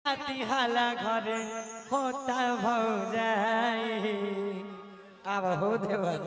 खाती हाला घरे होता भौजाई अब हो देवर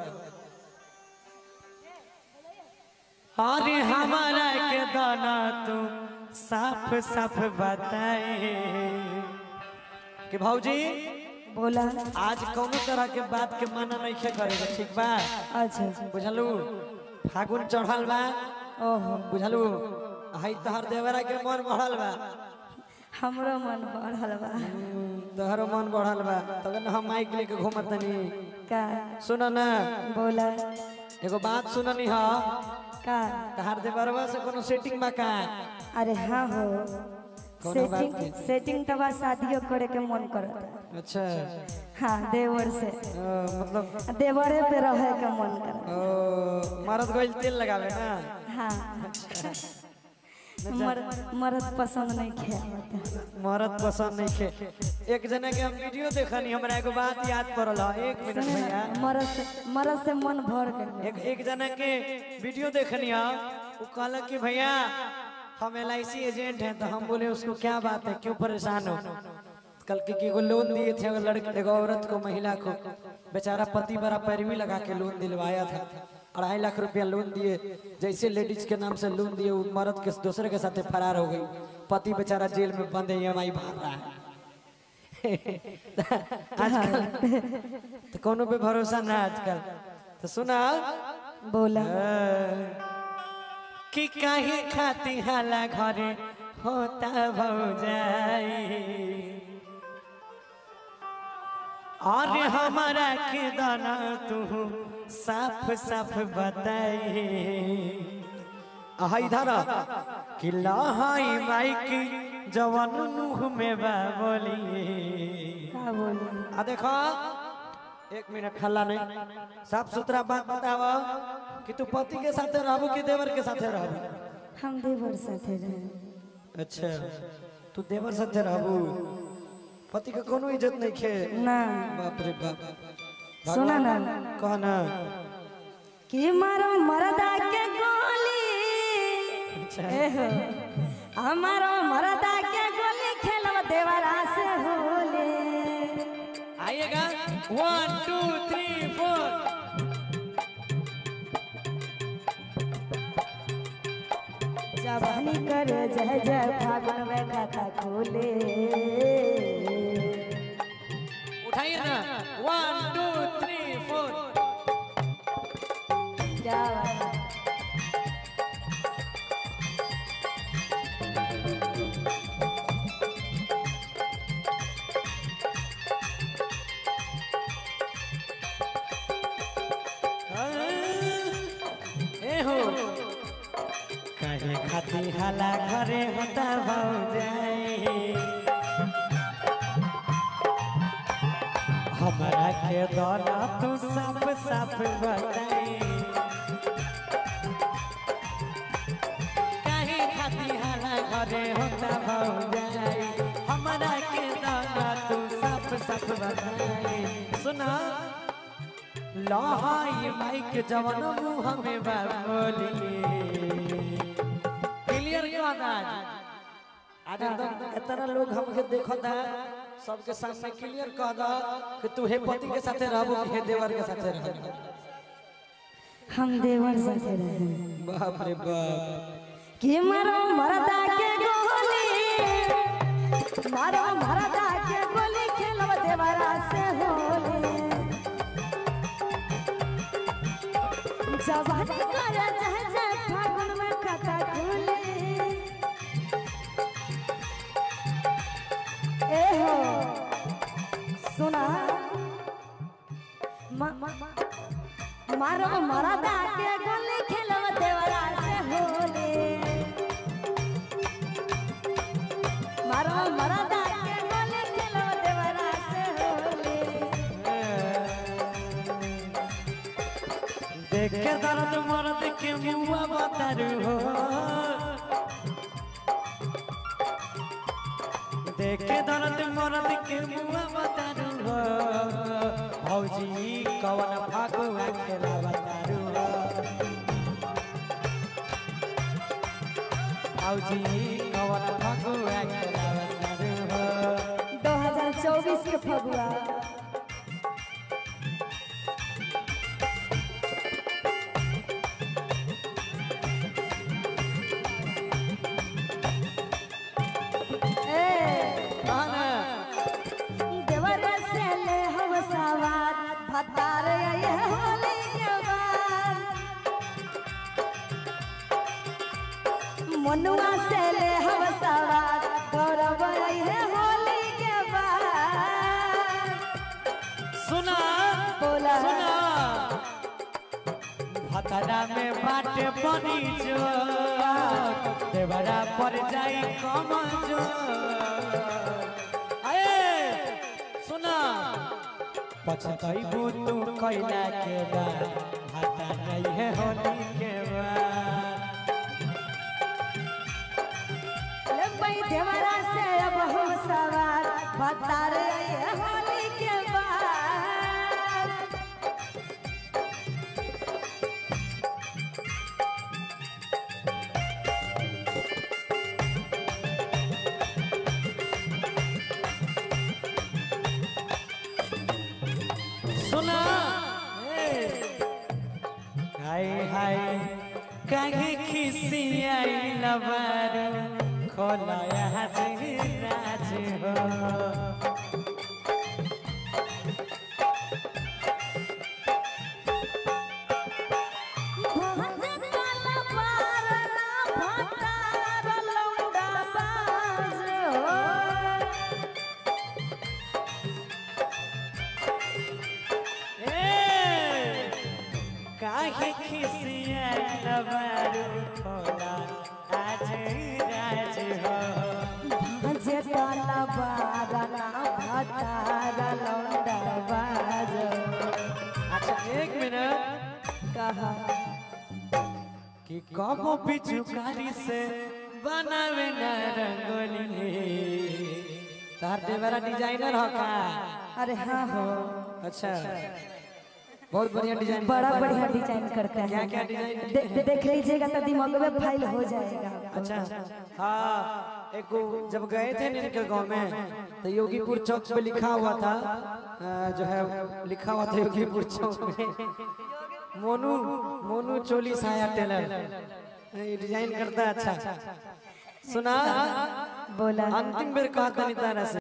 अरे हमारा के दाना तू साफ साफ बताए कि भौजी बोला आज कौनो तरह के बात के मना नहीं खे करेगा ठीक बा अच्छा बुझलू फागुन चढ़ल बा ओहो बुझलू हई तहर देवरा के मन बढ़ल बा हमरो मन बढ़ल बा तोहरो मन बढ़ल बा तब न हम माइक लेके घूमत तनी का सुन ना बोला एगो बात सुननी ह का तहार देवरवा से कोनो सेटिंग बा का अरे हाँ हो कोनो बात सेटिंग नहीं। सेटिंग तो बस शादियों करे के मन करता अच्छा हाँ देवर से अ, मतलब देवरे पे रहे के मन करता ओ मरद गइल तेल लगावे ना हाँ मर्द मर्द पसंद नहीं खेलता मरद पसंद नहीं खे एक जना के हम वीडियो देखनी हमरा एगो बात याद पड़ल ह एक मिनट भैया मर्द से मर्द से मन भर कर एक एक जना के वीडियो देखनी है वो कहला कि भैया हम एल एजेंट हैं तो हम बोले उसको क्या बात है क्यों परेशान हो कल के की लोन दिए थे एगो लड़के एगो औरत को महिला को बेचारा पति बड़ा पैरवी लगा के लोन दिलवाया था अढ़ाई लाख रुपया लोन दिए जैसे लेडीज के नाम से लोन दिए वो मर्द के दूसरे के साथ फरार हो गई पति बेचारा जेल में बंद है ई भर रहा है आजकल तो कोनो पे भरोसा ना आजकल तो सुना बोला कि काहे खाती हाला घरे होता भौजाई और हमारा के दाना तू साफ साफ बताई आहा इधर आ। कि लहाई माइक जवन मुंह में बा बोली का बोली आ देखो एक मिनट हल्ला नहीं साफ सुथरा बात बताओ कि तू पति के साथ रहबू कि देवर के साथ रहबू हम देवर साथे रहे अच्छा तू देवर साथ रहबू पति के कोनो इज्जत नहीं खे ना बाप रे बाप सुना ना कह ना कि मारो मरदा के गोली एहो हमारो मरदा के गोली खेलब देवरा से होले आइएगा वन टू थ्री फोर जवानी करे जय जय फागुन में खाता खोले उठाइए ना वन टू थ्री फोर क्या बात है। ए हो काहे खाती हाला घरे होता भौजाई हमरा के दाना तू साफ साफ बताई काहे खाती हाला घरे होता भौजाई हमरा के दाना तू साफ साफ बताई सुना लहाई माइक जवन मुंह में बोली क्लियर कर आज आज एकदम इतना लोग हमके देखता है सबके सामने क्लियर कर दा कि तू हे पति के साथे रहबो कि हे देवर के साथे रहबो हम देवर साथे रहे बाप रे बाप कि मारो मरदा के गोली मारो मरदा के गोली खेलब देवरा से होले जवानी करे जय जय फागुन में खाता खुले ए हो सुना मा- मारो मरदा के गोली खेलब देवरा से होले मारो मरदा के गोली खेलब देवरा से होले देख के दर्द मर्द के मुंह बतारू हो देख के दर्द मर्द के मुंह बतारू हो भौजी कवन फागुआ खेला बतारू हो भौजी कवन फागुआ खेला बतारू हो चौबीस के फगुआ ए कहा ना देवर से ले हम सवार भतार ये होली के बाद मनुआ से ले हम सवार गौरव ये होली के बाद सुना बोला। सुना भतरा में बाटे बनी जो देवरा पर जाई कम जो अए सुना पछतैबू तू कैला के बाद भाता नहीं है होली के बाद ले भाई देवरा से अब हम सवार भतार ये होली के बाद सुना हाय हाय कहीं खिसी आई लबर खोला यहाँ राज हो भजन काला पार ना भतार लौंडा बाज हो ए, काहे खिसी आई लबर खोला आज राज हो भजे काला पार ना भतार लौंडा बाज अच्छा एक मिनट कहा कि कबो पिचुकारी से बनावे न रंगोली तार देवरा डिजाइनर हो का अरे हाँ हो अच्छा बहुत बढ़िया डिजाइन बड़ा बढ़िया डिजाइन करते हैं क्या क्या डिजाइन दे, दे, देख लीजिएगा तो दिमाग में फाइल हो जाएगा अच्छा हाँ एक वो जब गए थे इनके गांव में तो योगीपुर चौक पे लिखा हुआ था अ, जो है लिखा हुआ था योगीपुर चौक में मोनू मोनू चोली साया टेलर ये डिजाइन करता है अच्छा सुना बोला अंतिम बेर कहता नहीं तारा से